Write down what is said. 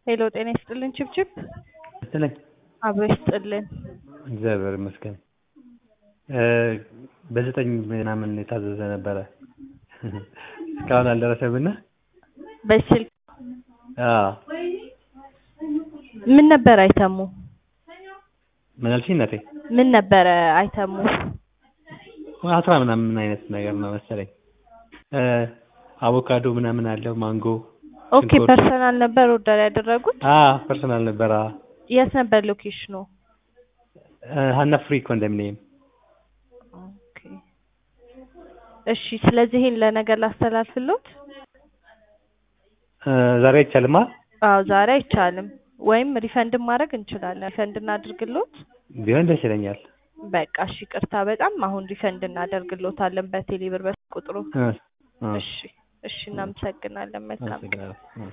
ሄሎ ጤና ይስጥልን ችብችብ ይስጥልኝ። አብሮ ይስጥልን። እግዚአብሔር ይመስገን። በዘጠኝ ምናምን የታዘዘ ነበረ እስካሁን አልደረሰምና በስልክ አዎ ምን ነበር አይተሙ? ምን አልሽኝ እናቴ? ምን ነበረ አይተሙ? አስራ ምናምን አይነት ነገር ነው መሰለኝ። አቮካዶ ምናምን አለው ማንጎ ኦኬ ፐርሰናል ነበር ኦርደር ያደረጉት? አዎ ፐርሰናል ነበር። አዎ የት ነበር ሎኬሽኑ? ሀና ፍሪ ኮንዶሚኒየም። ኦኬ እሺ። ስለዚህ ይሄን ለነገር ላስተላልፍሎት? ዛሬ አይቻልማ? አዎ ዛሬ አይቻልም። ወይም ሪፈንድም ማድረግ እንችላለን። ሪፈንድ እናድርግሎት? ቢሆን ደስ ይለኛል። በቃ እሺ፣ ቅርታ በጣም አሁን ሪፈንድ እናደርግሎታለን በቴሌ ብር በቁጥሩ። እሺ እሺ፣ እናመሰግናለን። መልካም አመሰግናለሁ።